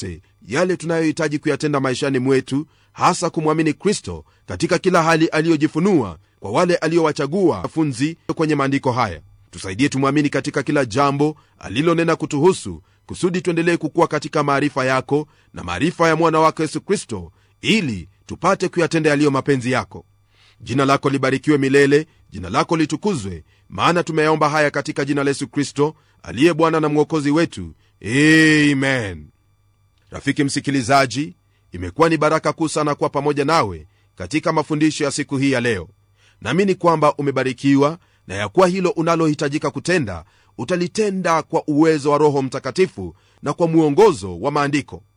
yote yale tunayohitaji kuyatenda maishani mwetu hasa kumwamini kristo katika kila hali aliyojifunua kwa wale aliowachagua wanafunzi kwenye maandiko haya tusaidie tumwamini katika kila jambo alilonena kutuhusu kusudi tuendelee kukuwa katika maarifa yako na maarifa ya mwana wako yesu kristo ili tupate kuyatenda yaliyo mapenzi yako jina lako libarikiwe milele jina lako litukuzwe maana tumeyaomba haya katika jina la yesu kristo aliye bwana na mwokozi wetu amen rafiki msikilizaji imekuwa ni baraka kuu sana kuwa pamoja nawe katika mafundisho ya siku hii ya leo naamini kwamba umebarikiwa na ya kuwa hilo unalohitajika kutenda utalitenda kwa uwezo wa roho mtakatifu na kwa mwongozo wa maandiko